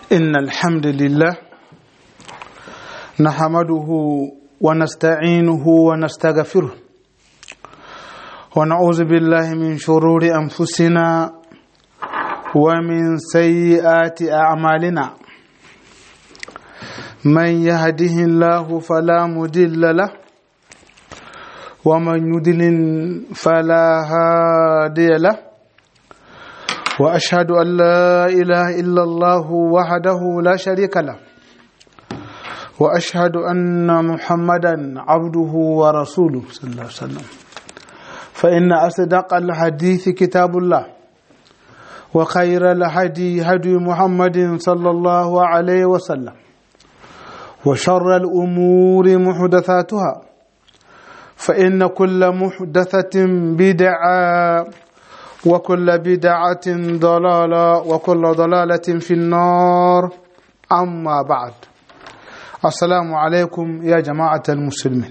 إن الحمد لله نحمده ونستعينه ونستغفره ونعوذ بالله من شرور أنفسنا ومن سيئات أعمالنا من يهده الله فلا مضل له ومن يضلل فلا هادي له واشهد ان لا اله الا الله وحده لا شريك له واشهد ان محمدا عبده ورسوله صلى الله عليه وسلم فان اصدق الحديث كتاب الله وخير الهدي هدي محمد صلى الله عليه وسلم وشر الامور محدثاتها فان كل محدثه بدعه وكل بدعة ضلالة وكل ضلالة في النار أما بعد السلام عليكم يا جماعة المسلمين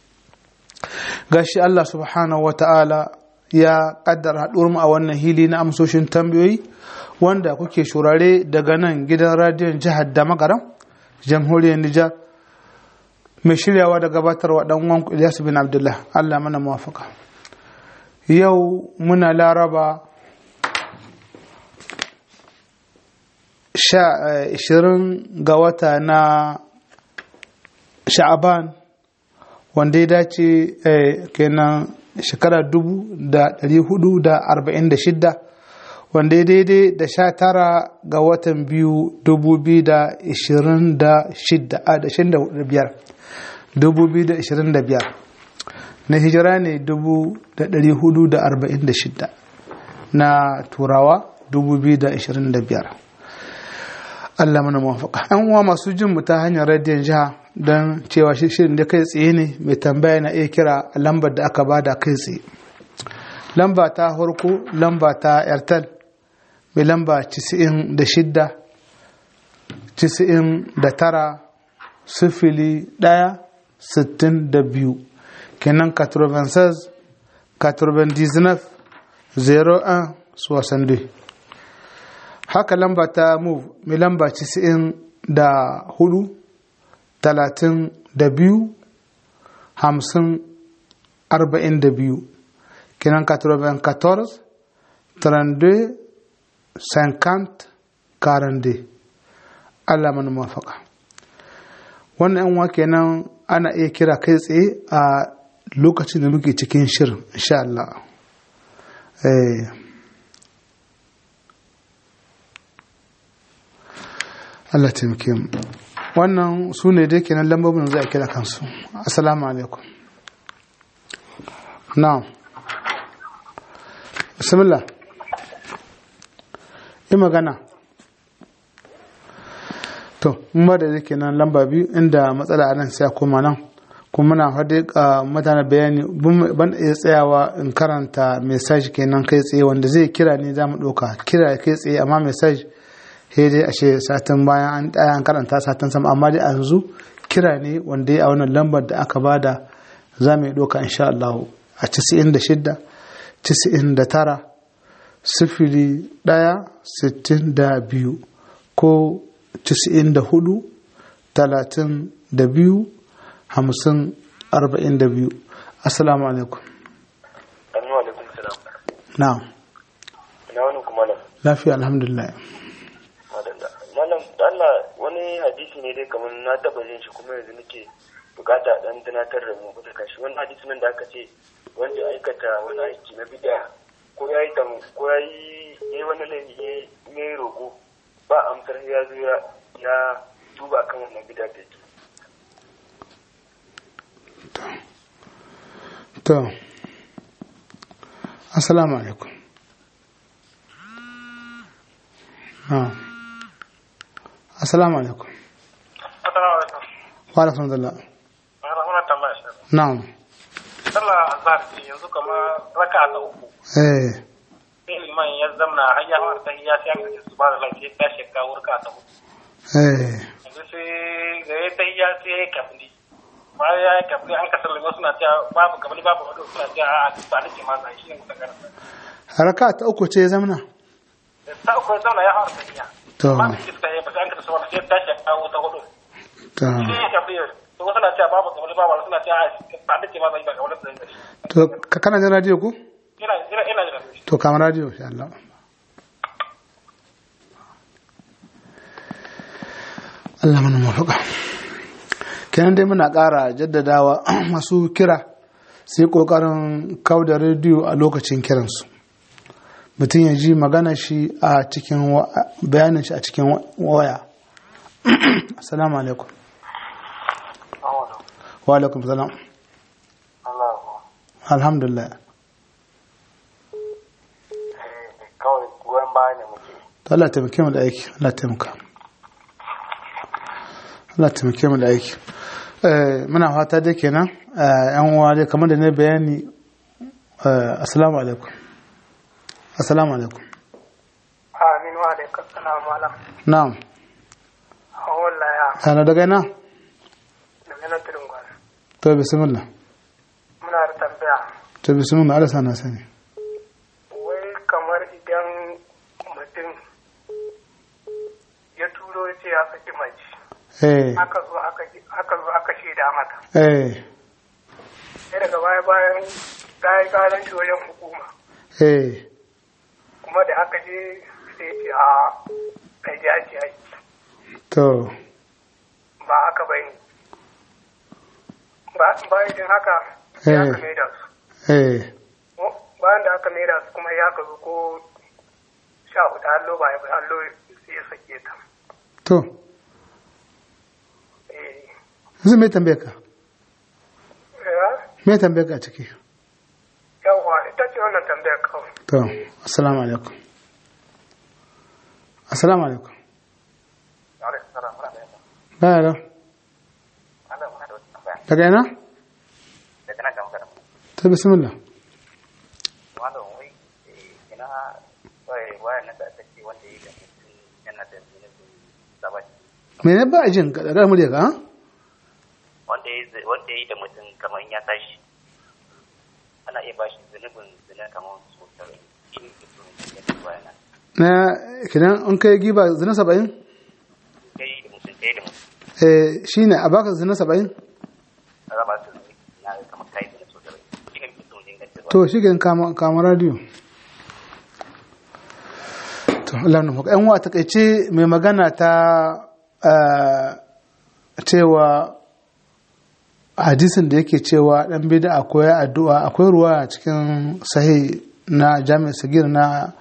gashi Allah subhanahu wa ta'ala ya kaddara haɗuwar mu a wannan hili na amsoshin tambayoyi wanda kuke shurare daga nan gidan radiyon jihar da magaram jamhuriyar Nijar mai shiryawa da gabatarwa ɗan uwan Ilyas bin Abdullah Allah mana muwafaka. yau muna laraba ishirin ga wata na sha'aban wanda ya dace kenan shekara dubu da dari hudu da arba'in da shidda wanda ya daidai da sha tara ga watan biyu dubu biyu da ishirin da shidda a da shin da biyar dubu biyu da ishirin da biyar na hijira ne 446 na turawa 2025 Allah mana mafaka yan uwa masu jin mu ta hanyar radiyon jiha don cewa shirin da kai tsaye ne mai tambaya na iya kira lambar da aka bada kai tsaye lamba ta harko lamba ta airtel mai lamba 96 99 sifili ɗaya sittin da biyu kenan 96 99 01 62 haka lamba ta move mai lamba 94 32 50 42 kenan 94 32 50 42 Allah mana mafaka wannan yan kenan ana iya kira kai tsaye a lokacin da muke cikin shirin insha Allah Allah taimake mu wannan su ne dai kenan lambobin za a kira kansu assalamu alaikum na'am bismillah yi magana to mun ba da yake nan lamba biyu inda matsala a nan sai a koma nan kuma muna faɗi a mutane bayani ban iya tsayawa in karanta message kenan kai tsaye wanda zai kira ne za mu ɗauka kira kai tsaye amma message sai dai ashe satin bayan an ɗaya an karanta satin sama amma dai a yanzu kira ne wanda ya a wannan lambar da aka bada za mu ɗauka insha Allah a 96 99 sifili ɗaya sittin da biyu ko 94 talatin da biyu hamsin arba'in da biyu assalamu alaikum Assalamu alaikum salam. na'am Ina wani kuma nan. lafiya alhamdulillah Madalla. Malam da Allah wani hadisi ne dai kamar na taba jin shi kuma yanzu nake bukata dan tunatar da mu bisa kashi wani hadisi nan da aka ce wanda ya aikata wani aiki na bid'a ko ya yi ko ya yi yayi wani laifi ya yi roƙo ba amsar ya zo ya ya duba kan wannan bid'a da yake. to assalamu alaikum na'am assalamu alaikum Assalamu alaikum. wa alaikum salam Na rahuna tambaya shi. na'am Sallah azhar ce yanzu kamar raka ta uku. eh Sai liman ya zamna har ya fara tahiyya sai aka ce subhanallah sai ta shekka wurka ta uku. eh Yanzu sai da ya tahiyya sai ya kafli. Bayan ya yi kafli an kasar limon suna cewa babu kafli babu wado suna cewa a ba da ke masa shi ne musa karanta. raka ta uku ce zamna Da ta uku ya zauna ya fara tahiyya. to amma iska ya ba sai an ka sauran sai tashi ya kawo ta hudu to shi ya kafi to wasu na cewa babu kamar babu suna cewa ba da ce ma zai ba kamar da zai to ka kana jin radio ko ina ina ina jira to kama radio insha Allah Allah mana mafaka kenan dai muna ƙara jaddadawa masu kira sai ƙoƙarin kau da rediyo a lokacin kiransu mutum ya ji magana shi a cikin wa- bayanin shi a cikin wa- waya assalamu alaikum wa alaikum salam alhamdulillah kawai goyon baya ne muke to Allah taimake mu da aiki Allah taimaka Allah taimake mu da aiki eh muna fata dai kenan eh, yan uwa dai kamar da ne bayani eh, assalamu alaikum assalamu alaikum amin wa alaikum salam malam na'am wallahi ana daga ina da na tudun gwana to bismillah muna da tambaya to bismillah Allah sana sani wai kamar idan mutum ya turo ce ya saki mace eh aka zo aka aka zo aka shaida mata eh sai daga baya bayan ta yi karan shi wajen hukuma eh kuma da aka je sai ce a kai ji aji aiki to ba haka ba ne bayan jin haka sai aka Eh. maida su eh bayan da aka maida su kuma ya ka zo ko sha hudu hallo ba ya bi hallo sai ya sake ta to eh yanzu me tambaye ka eh, me tambaye ka a ciki yawwa ita ce wannan tambayar kawai to assalamu alaikum assalamu alaikum Baya da daga ina ta bismillah mene ba a jin ka daga murya ka ha? wanda ya yi da mutum kamar ya tashi ana iya bashi zunubin zina kamar su tare shi ne ke so ya ci bayana na kidan an kai giba zina saba'in kai da mutum kai da mutum eh shine a baka zina saba'in a raba su zunubi na kamar kai zina so tare shi ne ke so inganta to shi gidan kama kama radio to Allah na yan wa takaice mai magana ta eh, cewa hadisin da yake cewa dan bida akwai addu'a akwai ruwa a cikin sahih na jami'ar sagir na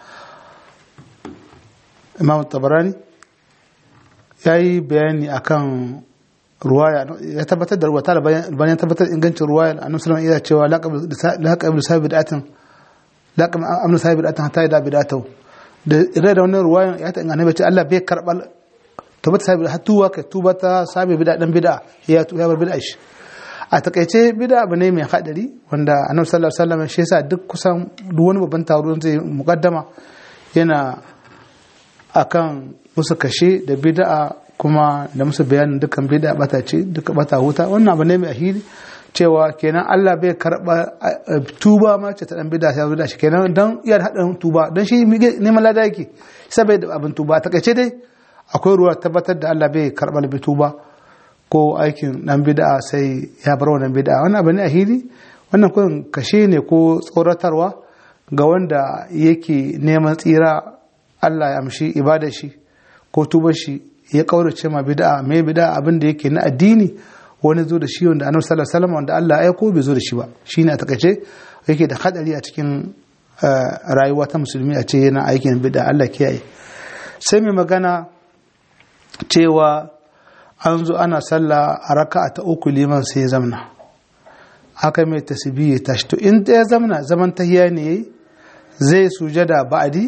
imam tabarani ya yi bayani akan ruwaya ya tabbatar da ruwa ta bayan bayan tabbatar da ingancin ruwaya annabi sallallahu alaihi cewa laqab sahibi bid'atin laqab amnu sahibi bid'atin hatta yada bid'atahu da ire da wannan ruwayan ya ta annabi ce Allah bai karbal tabbata sahibi har tuwa kai tuba ta sahibi bid'a dan bid'a ya ya bar bid'a shi a takaice bid'a abu ne mai hadari wanda annabi sallallahu alaihi wasallam shi yasa duk kusan duk wani babban taro zai mukaddama yana akan musu kashe da bid'a kuma da musu bayanin dukkan bid'a bata ce duka bata huta wannan abu ne mai ahiri cewa kenan Allah bai karba eh, tuba ma ce ta dan bid'a sai bid'a shi kenan dan iya da hadin tuba dan shi neman lada yake saboda abin tuba ta kace dai akwai ruwa tabbatar da Allah bai karba bi tuba ko aikin dan bid'a sai ya bar wannan bid'a wannan abu ne ahiri wannan kun kashe ne ko tsoratarwa ga wanda yake neman tsira Allah ya amshi ibadar shi ko tubar shi ya kaurace ma bid'a me bid'a abin da yake na addini wani zo da shi wanda annabi sallallahu alaihi wasallam wanda Allah ya aiko bai zo da shi ba shine a takaice yake da hadari a cikin eh, rayuwa ta musulmi a ce yana aikin bid'a Allah kiyaye sai mai magana cewa an zo ana sallah a raka'a ta uku liman sai ya zamna aka mai tasbihi ya tashi to in ya zamna zaman tahiya ne yayi zai sujada ba'di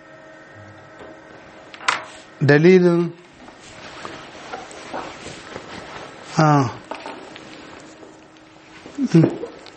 dalilin ah Mm.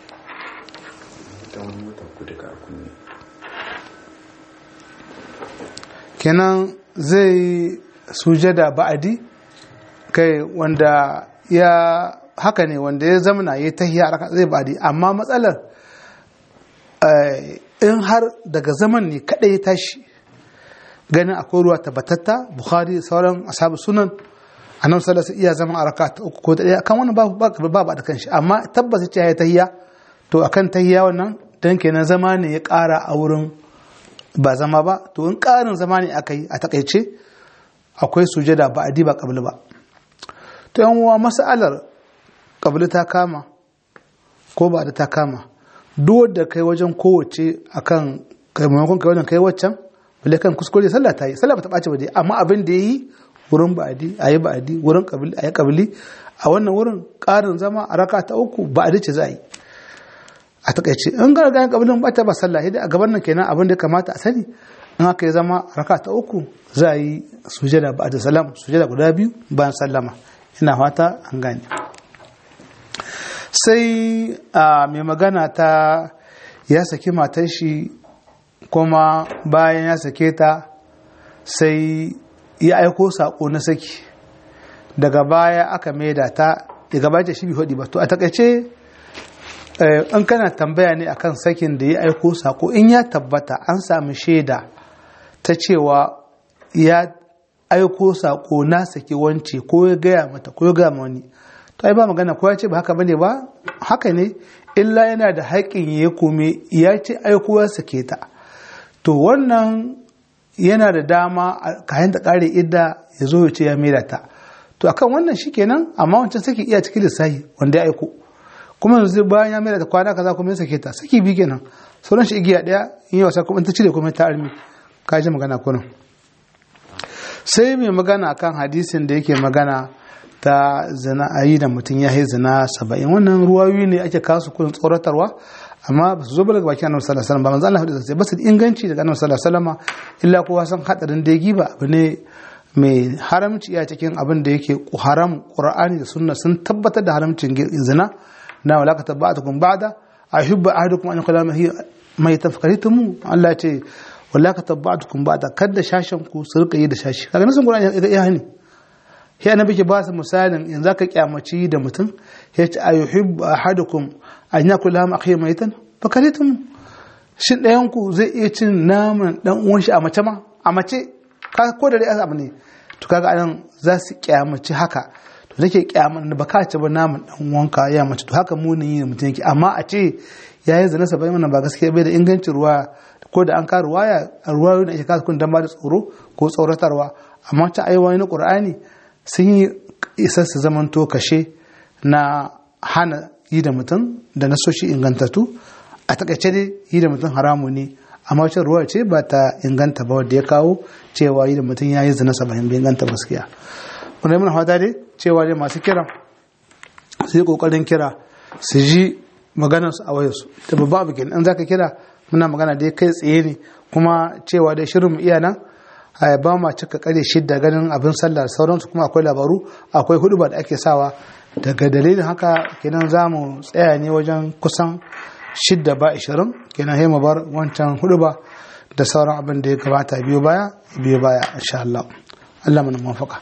kenan zai sujada ba'adi kai wanda ya haka ne wanda ya zamana ya tahiya a raka- zai ba'adi amma matsalar eh, in har daga zaman ne kadai ya tashi ganin akwai ruwa tabbatatta bukhari sauran ashabu sunan annabi sallallahu alaihi iya zama a raka ta uku ko ta daya kan wannan babu babu da kanshi amma tabbas ce ya tahiyya to akan tahiyya wannan dan kenan zama ne ya ƙara a wurin ba zama ba to in ƙarin zama ne aka yi a takaice akwai sujada ba adi ba kabli ba to yan uwa mas'alar kabli ta kama ko ba da ta kama duk da kai wajen kowace akan kai maimakon kai wajen kai waccan balle kan kuskure sallah ta yi sallah ba ta ɓace ba dai amma abin da ya yi wurin ba'adi a yi ba'adi wurin kabili a yi kabili a wannan wurin ƙarin zama a raka ta uku ba'adi ce za a yi a takaice in ga ga kabilin bata ba sallah sai a gaban nan kenan abin da kamata a sani in aka yi zama raka ta uku za a yi sujada ba'da salam sujada guda biyu bayan sallama ina fata an gane sai a mai magana ta ya saki matar shi kuma bayan ya sake ta sai ya aiko sako na saki daga baya aka maida ta daga baya shi bi hudi ba to a takaice in kana tambaya ne akan sakin da ya aiko sako in ya tabbata an sami shaida ta cewa ya aiko sako na saki wance ko ya gaya mata ko ya gaya ma wani to ai ba magana ko ya ce ba haka bane ba haka ne illa yana da haƙƙin ya kome ya ce aiko ya sake ta to wannan yana da dama kayan da kare idda ya zo ya ce ya mera ta to akan wannan shikenan amma wancan saki iya cikin lissahi wanda ya aiko kuma yanzu bayan ya mera ta kwana kaza kuma ya sake ta saki bi kenan sauran shi igiya daya in yi wasa kuma ta cire kuma ta armi ka ji magana kunan sai mai magana kan hadisin da yake magana ta zina a yi da mutum ya yi zina saba'in wannan ruwayoyi ne ake kasu kudin tsoratarwa amma ba su zo ba daga bakin annabi sallallahu alaihi wasallam ba manzo Allah hadisi ba su da inganci daga annabi sallallahu alaihi wasallam illa kowa san hadarin da giba abu ne mai haramci a cikin abin da yake haram qur'ani da sunna sun tabbatar da haramcin zina na wala ka tabbatukum ba'da ahibbu ahadukum an yaqula mai tafkaritum Allah ce wala ka tabbatukum ba'da kada shashin ku su rika yi da shashi kaga nasan qur'ani ya hani sai annabi ke ba su misalin yanzu ka kyamaci da mutum ya ce ayuhibbu ahadukum an yakul lahum akhi maitan fakaritum shin ɗayan ku zai iya cin naman dan uwan shi a mace ma a mace ka ko da dai abu ne to kaga anan za su kyamaci haka to nake kyaman ba ka ci ba naman dan uwanka ya mace to haka munin yi mutum yake amma a ce yayi zina sabai wannan ba gaskiya bai da ingancin ruwa ko da an ka ruwaya ruwayoyi da ake kasa kun dan ba da tsoro ko tsoratarwa amma ta aiwaye na qur'ani sun yi isar su zamanto kashe na hana yi da mutum da nasoshi ingantattu a takaice dai yi da mutum haramu ne amma wacce ruwa ce ba ta inganta ba wadda ya kawo cewa yi da mutum ya yi zina saba'in bai inganta gaskiya wanda yi muna fata dai cewa dai masu kira su yi kokarin kira su ji maganar su a wayarsu da babba abu kenan in zaka kira muna magana dai kai tsaye ne kuma cewa dai shirin mu iya nan ba ma cika kare shidda ganin abin sallah da sauransu kuma akwai labaru akwai hudu da ake sawa daga dalilin haka kenan za mu tsaya ne wajen kusan shidda ba ishirin kenan sai mu bar wancan hudu ba da sauran abin da ya gabata biyo baya biyo baya insha Allah Allah mana mafaka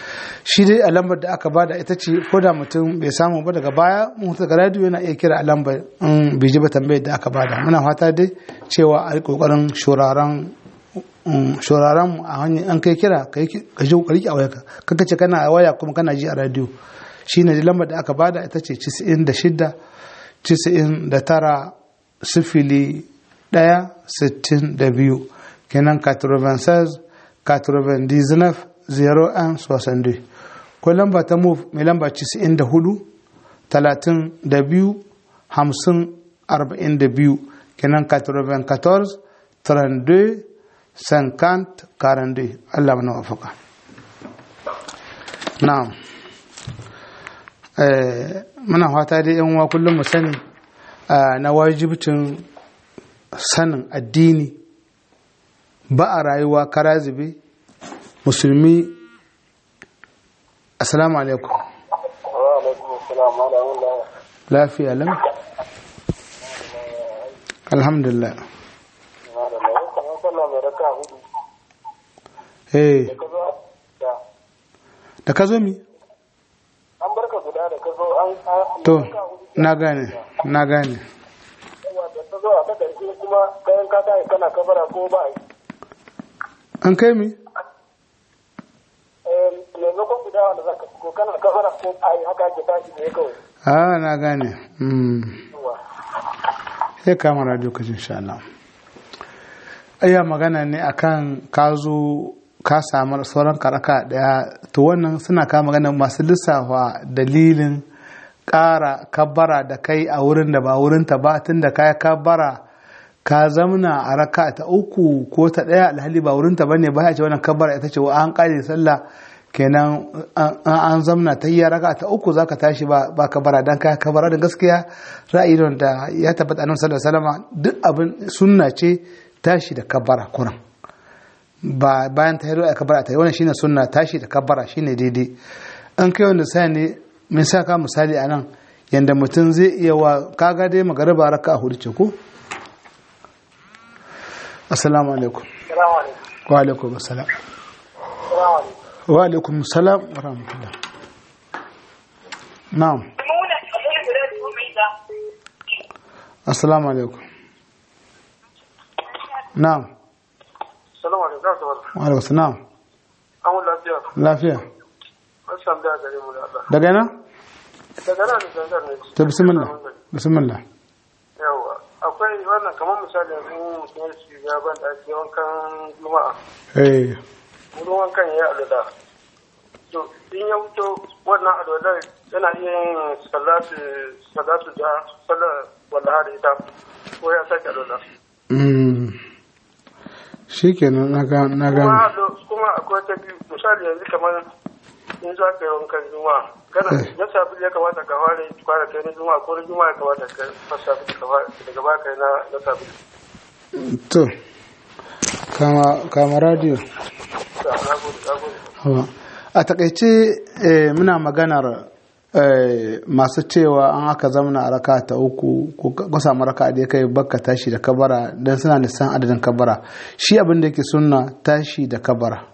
shi dai a lambar da aka bada ita ce ko da mutum bai samu ba daga baya mun daga radio yana iya kira a lambar in bai ji ba tambayar da aka bada muna fata dai cewa a kokarin shuraren shuraren mu a hanyar an kai kira ka ji kokari a wayarka kaka ce kana a waya kuma kana ji a radio shine lambar da aka bada ita ce 96 99 sifili ɗaya sittin da biyu kenan 96 99 01 62 ko lamba ta move mai lamba 94 32 50 42 kenan 94 32 50 42 Allah mana wafaka na'am muna fata dai yan uwa kullum mu sani na wajibcin sanin addini ba a rayuwa kara zube musulmi assalamu alaikum lafiya lam alhamdulillah eh da ka zo mi an barka guda da ka zo an to na gane na gane da ta zo a ta karshe kuma bayan ka tashi kana kabara ko ba yi an kai mi maimakon guda wanda za ka ko kana kafara ko a yi haka ke tashi ne kawai a na gane mm. sai kama radio ka jin sha Allah ayya magana ne akan ka zo ka samu sauran karaka daya to wannan suna ka magana masu lissafa dalilin ƙara kabbara da kai a wurin da ba wurin ta ba tun da kai kabbara ka zamna a raka ta uku ko ta daya alhali ba wurin ta bane ba ya ce wannan kabbara ita ce wa an kare sallah kenan an- an zamna ta yi raka ta uku zaka tashi ba ba kabara dan kai kabara da gaskiya ra'ayi ne da ya tabbata annabi sallallahu alaihi wasallam duk abin sunna ce tashi da kabara kuran ba bayan ta yi a kabara ta yi wannan shine sunna tashi da kabara shine daidai an kai wanda sai ne min sa ka misali anan yanda mutum zai iya wa kaga dai magariba raka a hudu ce ko assalamu alaikum salamu alaikum wa alaikum assalam salamu alaikum wa alaikum salam wa rahmatullah na'am assalamu alaikum na'am salamu alaikum za su wata wa alaikum salam an wani lafiya lafiya an samu da gare mu da Allah daga nan daga nan da zanzar ne ta bismillah bismillah yawa akwai wannan kamar misali yanzu mutum ya shiga ban da ake wankan juma'a eh wurin wankan ya yi alwala to in ya wuto wannan alwala yana iya yin salatu salatu da sallar wallaha da ita ko ya sake alwala mm shikenan na ga na ga kuma allo- kuma akwai ta biyu misali yanzu kamar in za ka yi wankan juma'a kana Eh. na safi ya kamata ka fara kwana kai na juma'a ko na juma'a ya kamata ka fasa safi ka fara daga baya kai na na safi to kama kama radio na gode na gode Hawa. a takaice eh, muna maganar eh, masu cewa an aka zamana a raka ta uku ko ka samu raka da ya kai bakka tashi da kabara don suna nisan adadin kabara shi abin da yake sunna tashi da kabara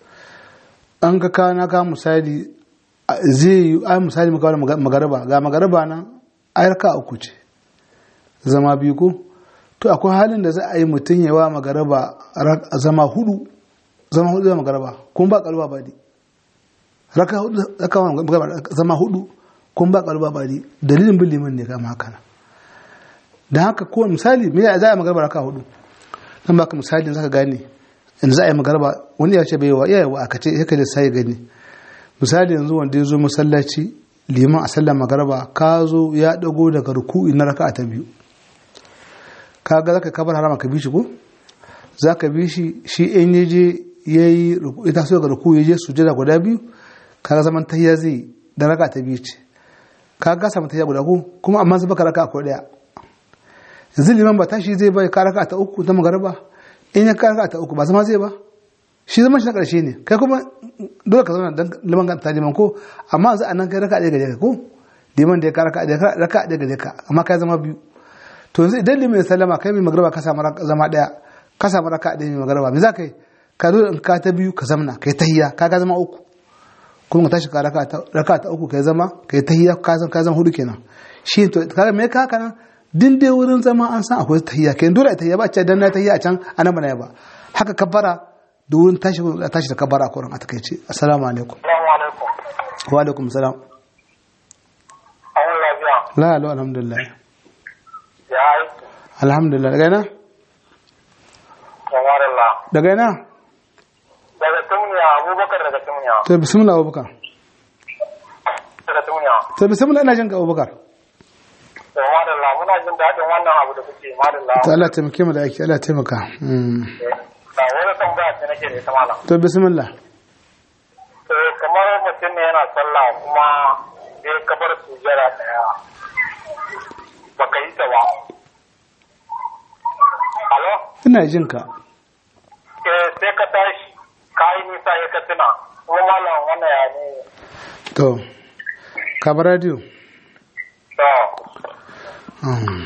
an ka kawo na kawo misali a- zai yi ai misali muka wani magaraba ga magaraba nan ai raka uku ce zama biyu ko to akwai halin da za a yi mutum yawa magaraba ra- zama hudu zama hudu zama magaraba kun ba kalba ba di raka hudu raka wani magaraba zama hudu kun ba kalba ba di dalilin bin liman ne kama haka nan da haka ko misali me ya za a yi magaraba raka hudu nan baka misali zaka gane in za a yi magaraba wani ya ce bai wa iyaye wa aka ce ya kaje sai gani misali yanzu wanda ya zo masallaci liman a sallar magaraba ka zo ya dago daga ruku'i na raka'a ta biyu kaga zaka kabar harama ka bi shi ko zaka bi shi shi in yaje yayi ruku ita so ga ruku yaje sujada guda biyu kaga zaman tahiyya zai da raka ta biyu ce kaga samu tahiyya guda ko kuma amma zuba ka raka ko daya yanzu liman ba tashi zai bai ka raka ta uku ta magaraba in ya ka raka ta uku ba zama zai ba shi zaman shi na karshe ne kai kuma dole ka zauna dan liman ka ta liman ko amma yanzu anan kai raka ɗaya gare ka ko liman da ya ka raka ɗaya raka ɗaya gare ka amma kai zama biyu to yanzu idan limin sallama kai mai magarba ka samu zama daya ka samu raka ɗaya mai magarba me za ka yi ka zo in ka ta biyu ka zamna kai tahiyya ka ga zama uku kuma ka tashi ka raka ta raka ta uku kai zama kai tahiyya ka zama ka zama hudu kenan shi to kaga me ka haka nan din dai wurin zama an san akwai tahiyya kai dole tahiyya ba ce dan na tahiyya a can anan bana ba haka kabbara da wurin tashi tashi da kabbara a kurin a takaice assalamu alaikum assalamu alaikum wa alaikum salam an wani lafiya la la alhamdulillah ya aiki alhamdulillah daga ina kamarallah daga ina daga tumniya abubakar daga tumniya to bismillah abubakar daga tumniya to bismillah ina jin ka abubakar kamarallah muna jin daɗin wannan abu da kuke madalla to Allah taimake mu da aiki Allah taimaka Mm. da wani tambaya ce nake da ita malam to bismillah Eh, kamar mutum ne yana sallah kuma sai ka bar sujjara daya baka yi ta ba alo ina jin ka eh sai ka tashi ka yi nisa ya ka tuna kuma malam wannan ya ne to ka bar radio to Mm.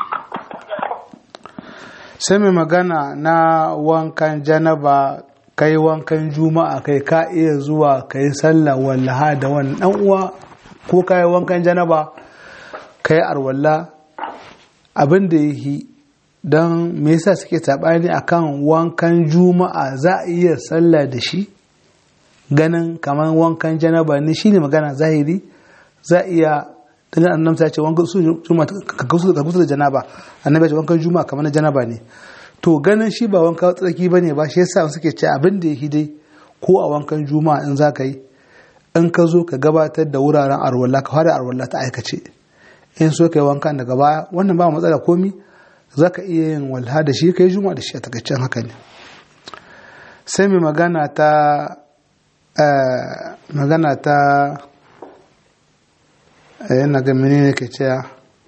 sai mai magana na wankan janaba kai wankan juma'a kai ka iya zuwa kai sallah wallaha da wani dan uwa ko kai wankan janaba kai arwalla abin da yi don me yasa suke saɓani akan wankan juma'a za a iya sallah da shi ganin kamar wankan janaba ne shine magana zahiri za a iya dan annabi ta ce wankan juma'a ka kusa da janaba annabi ya ce wankan juma'a kamar na janaba ne to ganin shi ba wanka tsarki bane ba shi yasa suke ce abin da yake dai ko a wankan juma'a in za ka yi in ka zo ka gabatar da wuraren arwalla ka fara arwalla ta aikace in so ka yi wankan daga baya wannan ba matsala komi za ka iya yin walha da shi ka yi juma'a da shi a takaicen haka ne sai mai magana ta magana ta yana ga menene ke cewa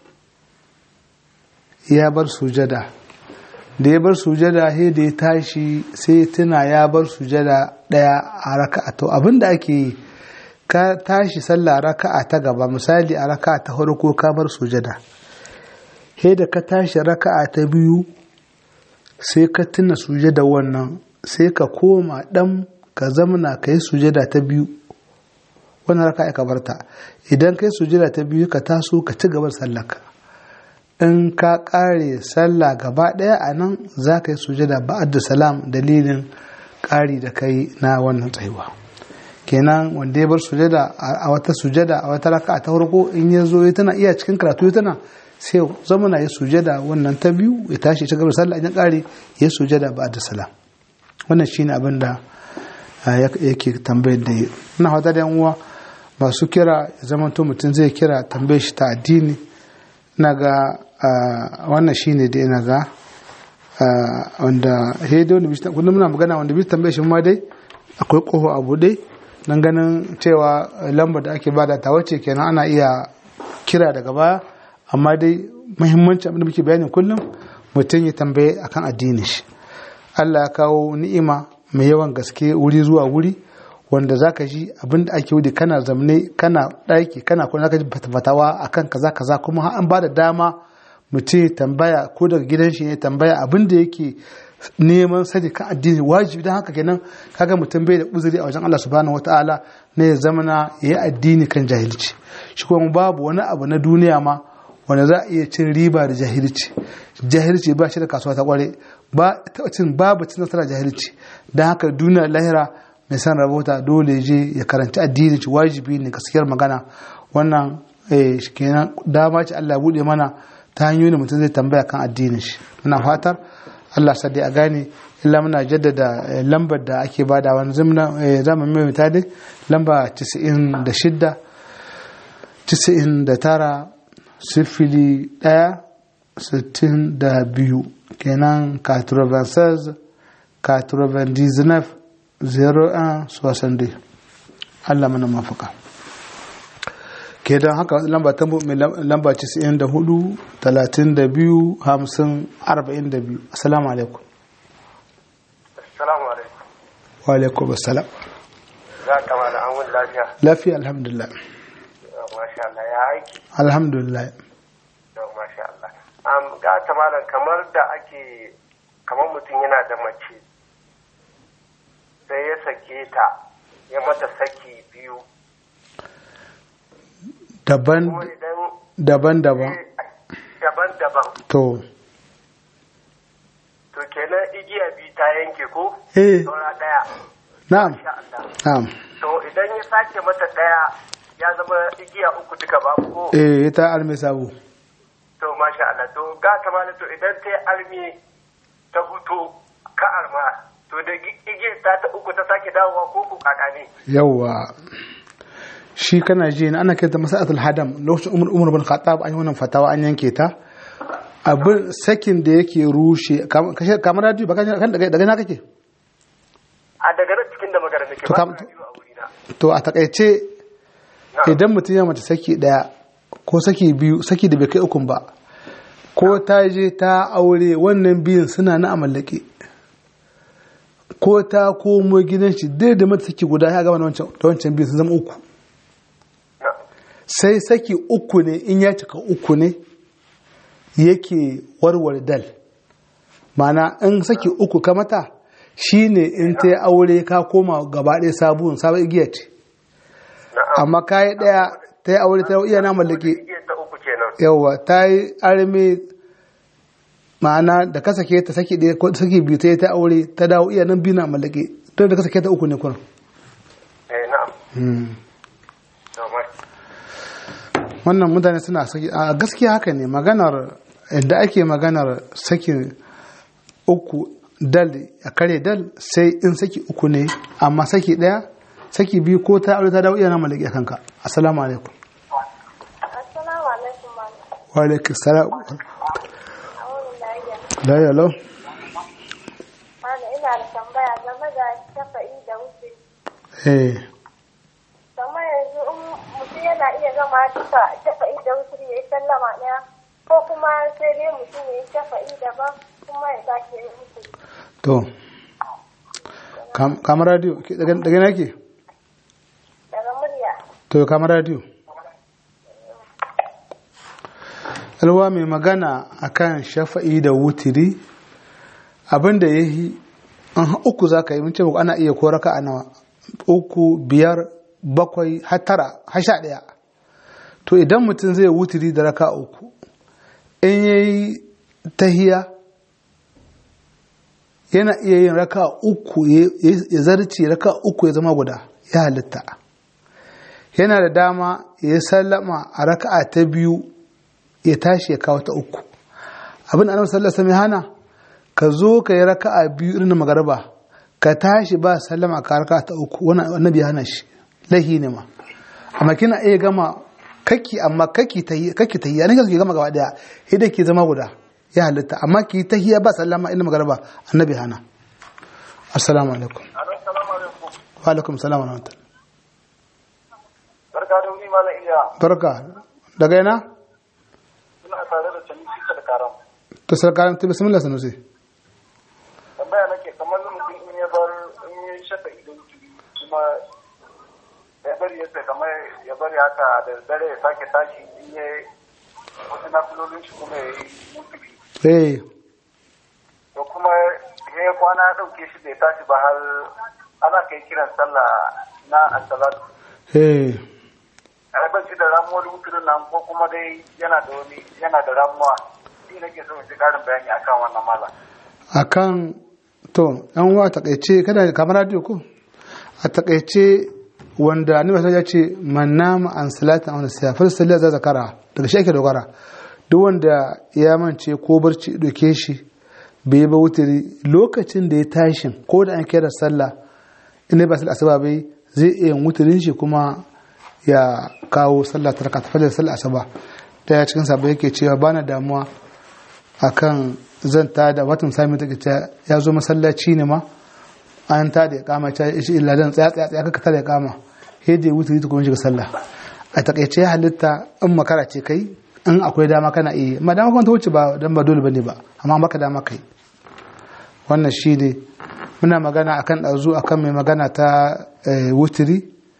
ya bar sujada da ya bar sujada sai da ya tashi sai ya tuna ya bar sujada daya a raka'a to abinda ake yi ka tashi sallah raka'a ta gaba misali a raka'a ta farko ka bar sujada sai da ka tashi raka'a ta biyu sai ka tuna sujada wannan sai ka koma dan ka zamana ka yi sujada ta biyu wannan raka'a ka barta idan ka yi sujada ta biyu ka taso ka ci gabar sallaka in ka kare sallah gaba daya a nan za ka yi sujada ba'ad salam dalilin kari da kai na wannan tsayuwa kenan wanda ya bar sujada a wata sujada a wata raka ta farko in ya zo ya tana iya cikin karatu ya tana sai zama na ya sujada wannan ta biyu ya tashi ta gabar sallah in kare ya sujada ba'ad salam wannan shine abin da yake tambayar da yi ina fata da yan uwa masu kira ya zama to mutum zai kira tambayar shi ta addini na ga wannan shine da ina ga wanda hedo da bishita kullum muna magana wanda bishita tambaye shi ma dai akwai kofa abu dai dan ganin cewa lambar da ake bada ta wace kenan ana iya kira daga baya amma dai muhimmanci abin da muke bayani kullum mutum ya tambaye akan addinin shi Allah ya kawo ni'ima mai yawan gaske wuri zuwa wuri wanda zaka ji abin da ake wudi kana zamne kana ɗaki kana kuma zaka ji fatawa akan kaza kaza kuma har an bada dama mutum tambaya ko daga gidan shi ne tambaya abin da yake neman sani kan addini wajibi don haka kenan kaga mutum bai da uzuri a wajen Allah subhanahu wataala na ya zamana ya yi addini kan jahilci shi kuma babu wani abu na duniya ma wanda za a iya cin riba da jahilci jahilci ba shi da kasuwa ta kware ba cin babu cin nasara jahilci don haka duniya lahira mai san rabota dole je ya karanci addini ci wajibi ne gaskiyar magana wannan kenan dama ce Allah bude mana ta hanyoyin mutum zai tambaya kan addinin shi muna fatar Allah sadi a gane illa muna jaddada lambar da ake bada wani zaman mai mutane lamba 96 99 sifili ɗaya sittin da biyu kenan 96 99 01 62 Allah mana mafaka ke don haka lamba ta mai lamba 94 32 50 42 assalamu alaikum Assalamu alaikum. wa alaikum assalam Za ka ma da an wani lafiya. lafiya alhamdulillah Masha Allah ya aiki. alhamdulillah Yau masha Allah. Am ga ta malam kamar da ake kamar mutum yana da mace sai ya sake ta ya mata saki biyu. daban Kuma idan daban daban daban-daban to to kenan igiya biyu ta yanke ko? eh Saura ɗaya. na'am Masha Allah. na'am To idan ya sake mata ɗaya ya zama igiya uku duka ba ko? eh ita almai sabu To masha Allah to ga ta malam to idan ta yi armi ta hutu ka arma to da igiyar ta ta uku ta sake dawowa ko ku kaka ne? yawwa shi kana ji na ana kirta masa'atul hadam lokacin umar umar bin khattab an yi wannan fatawa an yanke ta abin sakin da yake rushe kam- kashe- kamar radio ba kan daga daga na kake A daga nan cikin da magana nake To ba kam- ta biyu a wurina. to a takaice Na. idan mutum ya mace saki daya ko saki biyu saki da bai kai ukun ba ko ta je ta aure wannan biyun suna na amallake ko ta komo gidan shi dai da mata saki guda ya gama da wancan da wancan biyun sun zama uku Na. sai saki uku ne in ya cika uku ne yake warware dal mana in saki uku ka mata shine in ta yi aure ka koma gaba ɗaya sabon sabon igiya ce Na'am. amma ka yi ɗaya ta yi aure ta iya na mallake Igiyar ta uku kenan. yawa ta yi arme ma'ana da ka sake ta saki ɗaya ko saki biyu ta yi ta aure ta dawo iya nan biyu na mallake to da ka sake ta uku ne kuna eh na'am to mai wannan mutane suna saki a gaskiya haka ne maganar da ake maganar sakin uku dal a kare dal sai in saki uku ne amma saki ɗaya saki biyu ko ta aure ta dawo iya nan mallake kanka assalamu alaikum Assalamu alaikum malam. wa alaikum salam A wani lafiya. la ya lau Malam ina da tambaya game da shafa'i da wuce. eh Kamar yanzu in mutum yana iya gama duka shafa'i da wuce ya yi sallama ɗaya ko kuma sai dai mutum ya yi shafa'i daban kuma ya sake yin wuce. to kam- kamar radio ke- daga daga na ke Daga murya. to kamar radio alwa mai magana akan shafa'i da wutiri abinda ya yi an uku za ka yi mun ce muku ana iya koraka a nawa uku biyar bakwai har tara har sha ɗaya to idan mutum zai wutiri da raka uku in ya yi tahiya yana iya yin raka uku ya ya zarce raka uku ya zama guda ya halitta yana da dama ya sallama a raka'a ta biyu ya tashi ya kawo ta uku abin da annabi sallallahu alaihi wasallam ya hana ka zo ka yi raka'a biyu irin na magarba ka tashi ba sallama ka raka'a ta uku wannan annabi ya hana shi lahi ne ma amma kina iya gama kaki amma kaki ta yi kaki ta yi ne kake gama gaba daya idan ke zama guda ya halitta amma ki tahiya ba sallama irin magarba annabi hana assalamu alaikum assalamu alaikum wa alaikum salam wa rahmatullah barka da wuni malam iya barka daga yana ina tare da tanishi da karam to sarkaran ta bismillah sanusi tambaya nake kamar mutum in ya bar in ya shafa idan kuma ya bari ya kamar ya bari haka da dare ya sake tashi in ya wasu nafilolin shi kuma ya yi mutubi eh da kuma ya yi kwana ya ɗauke shi bai tashi ba har ana kai kiran sallah na asalatu eh a ban shi da ramuwar wuturin nan ko kuma dai yana da wani yana da ramuwa shi nake so in ji ƙarin bayani akan wannan mala akan to yan uwa takaice kada kamar radio ko a takaice wanda annabi sallallahu ya ce man nama an salata an siya fa sallah za zakara daga shi ake dogara duk wanda ya mance ko barci doke shi bai ba wutiri lokacin da ya tashin ko da an kira sallah in ba sallah asuba bai zai iya wutirin shi kuma ya kawo sallah ta rakata fajr sallah asuba ta cikin sabo yake cewa bana damuwa akan zan ta da watan sami take ta ya zo masallaci ne ma an ta da kama ta shi illa dan tsaya tsaya tsaya kaka ta da kama he da wuce ta kuma shiga sallah a takaice ya halitta in makara ce kai in akwai dama kana iya ma dama kuma ta wuce ba dan ba dole bane ba amma maka dama kai wannan shi ne muna magana akan ɗazu akan mai magana ta wutiri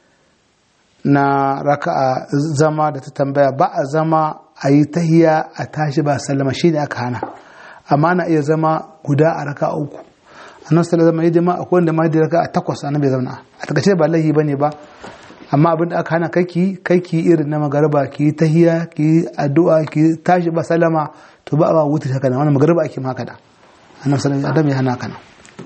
na raka'a zama da ta tambaya ba a zama a yi tahiya a tashi ba sallama shi ne aka hana amma na iya zama guda a raka uku annabi sallallahu alaihi wasallam akwai wanda ma da raka a takwas annabi zauna a takaice ba lahi bane ba amma abin da aka hana kaki kaki irin na magariba ki tahiya ki addu'a ki tashi ba sallama to ba ba wuta haka nan wannan magariba ake maka da annabi sallallahu alaihi wasallam ya hana kana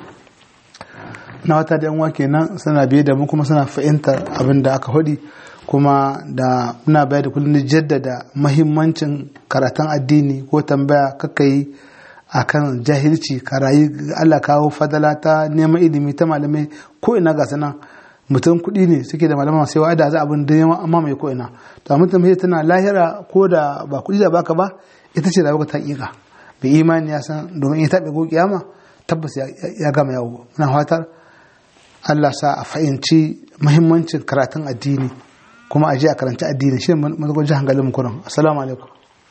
na wata da yan kenan suna biye da mu kuma suna fahimtar abin da aka hudi kuma da muna bayar da kullum jaddada mahimmancin karatun addini ko tambaya kaka yi akan jahilci ka rayu Allah kawo fadala ta neman ilimi ta malamai ko ina ga sanan mutum kuɗi ne suke da malama sai wa'ada za abin da yawa amma mai ko ina to mutum sai tana lahira ko da ba kuɗi da baka ba ita ce rayuwa ta ƙiƙa bai imani ya san domin ita bai go kiyama tabbas ya gama yawo muna fatar Allah sa a fahimci mahimmancin karatun addini kuma a je a karanci addini shi ne mazagon jihar hankalin kuran assalamu alaikum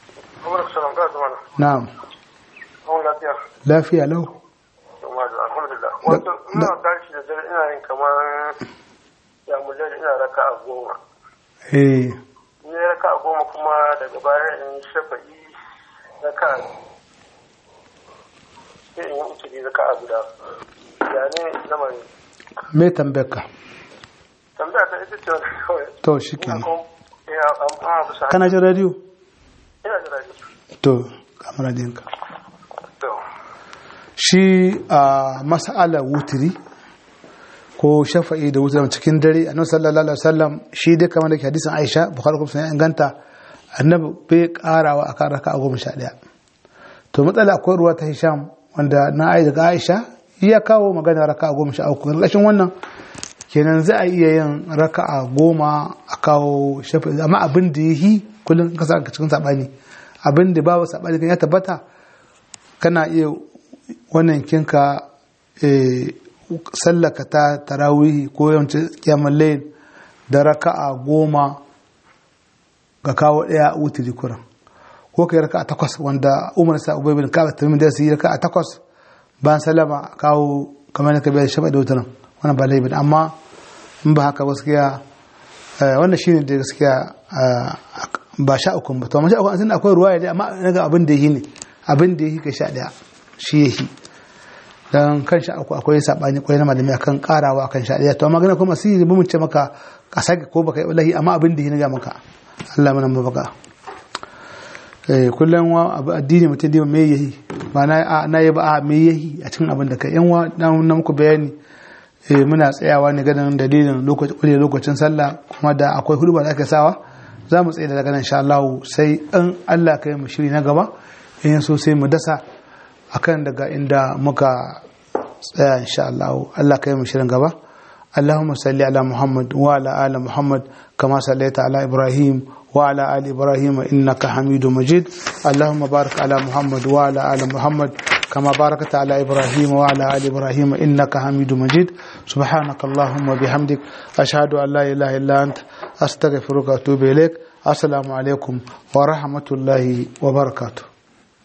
na'am lafiya lau alhamdulillah wato ina tashi da dare ina yin kamar ya mulai ina raka a goma eh ni raka a goma kuma daga baya in shafa'i raka sai in yi utuli raka a guda ya ne lamarin me tambayar ka tambaya ta ita ce wani kawai to shi kenan ina amma bisa kana jin radio ina da radio to kamar radiyon ka shi a mas'alar wutiri ko shafa'i da wutiri cikin dare annabi sallallahu alaihi wasallam shi dai kamar da ke hadisin Aisha Bukhari kuma sun inganta annabi bai karawa akan raka'a goma sha ɗaya to matsala akwai ruwa ta Hisham wanda na ai daga Aisha ya kawo magana raka'a goma sha uku ƙarƙashin wannan kenan za a iya yin raka'a goma a kawo shafa'i amma abin da yi kullum ka sa cikin sabani abin da babu sabani kan ya tabbata kana iya wannan kinka sallaka ta tarawihi ko yawancin kiyamar layin da raka'a goma ga kawo ɗaya wutiri kuran ko kai raka'a takwas wanda umar sa ubai bin kaba tamin da su yi raka'a takwas bayan salama a kawo kamar na kabiyar shafa da wutarin wannan ba laifin amma in ba haka gaskiya wannan shine da gaskiya ba sha uku ba to amma sha uku an akwai ruwa ya amma naga abin da yi ne abin da yi ka sha ɗaya shi yake dan kan sha uku akwai sabani kwai na malami akan karawa akan sha daya to amma gana kuma sai mu ce maka ka sake ko baka yi wallahi amma abin da yi ga maka Allah mana mabaka eh kullum wa abu addini mutum da me yayi ba na na yi ba a me yayi a cikin abin da kai yan wa na muku bayani eh muna tsayawa ne ganin dalilin lokacin lokacin sallah kuma da akwai hudu ba da aka sawa za mu tsaye daga nan insha Allah sai in Allah kai mu shiri na gaba in so sai mu dasa akan daga inda muka tsaya insha Allah Allah kai mu shirin gaba Allahumma salli ala Muhammad wa ala ali Muhammad kama sallaita ala Ibrahim wa ala ali Ibrahim innaka Hamidum Majid Allahumma barik ala Muhammad wa ala ali Muhammad كما باركت على إبراهيم وعلى آل إبراهيم إنك حميد مجيد سبحانك اللهم وبحمدك أشهد أن لا إله إلا أنت أستغفرك وأتوب إليك السلام عليكم ورحمة الله وبركاته